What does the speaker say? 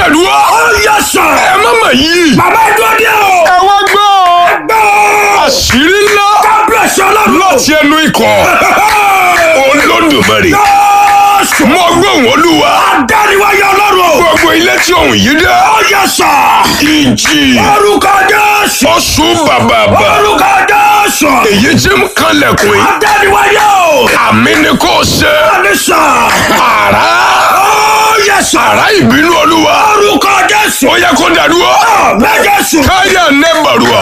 dàdúrà. Ó yẹ sọ. ẹ má mà yí. Bàbá ìdúró dé o. ẹ wá gbọ́. Gbọ́. àṣírí ńlá Kábíyèsí ọlọ́run. láti ẹnu ikọ̀ olódùmarè. Jésù. mo gbóhùn olúwa. Adániwáyé ọlọ́run. gbogbo ilé tí òun yìí dé. Ó yẹ sọ. ìjì. Orúkọ Jésù. oṣù bàbàbà. Orúkọ Jésù. èyí tí ń kanlẹ̀kùn yìí. Adániwáyé o. àmì ni kò ṣe. Àníṣà. àrá. Ó yẹ sọ. àrá ìbínú olúwa. Orúkọ Jésù. ó yẹ kó dàdúrà. Bẹ́ẹ̀ Jésù. káyà nẹ́bàrúwà.